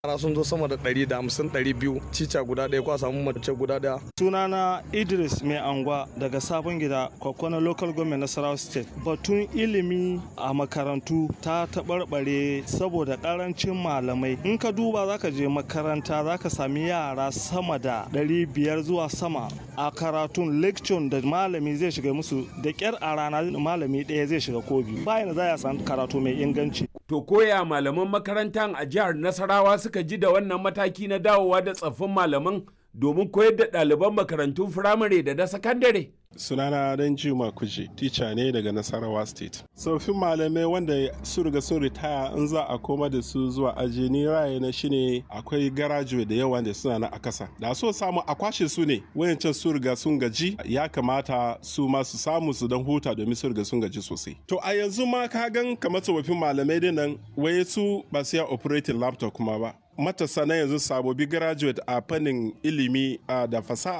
Yara sun zo sama da ɗari da hamsin ɗari biyu cica guda ɗaya ko a samu mace guda ɗaya. Sunana Idris Mai Angwa daga Sabon Gida, Kwakwana Local Government Nasarawa State. Batun ilimi a makarantu ta taɓarɓare saboda ƙarancin malamai. In ka duba zaka je makaranta zaka sami yara sama da ɗari biyar zuwa sama a karatun lecture da malami zai shiga musu da ƙyar a rana malami ɗaya zai shiga ko biyu. Bayan za a san karatu mai inganci. To koya malaman makarantar a jihar Nasarawa suka ji da wannan mataki na dawowa da tsaffin malaman domin koyar da ɗaliban makarantun firamare da na sakandare. sunana dan juma kuje tica ne daga nasarawa state tsoffin malamai wanda su riga sun ritaya in za a koma da su zuwa aji ni raye na shine akwai garajuwe da yawa da suna na a kasa da so samu a kwashe su ne wayancan su riga sun gaji ya kamata su ma su samu su dan huta domin su riga sun gaji sosai to a yanzu ma ka gan kamar tsofaffin malamai dinnan waye su ba su ya operating laptop kuma ba matasa na yanzu sabobi graduate a fannin ilimi da fasaha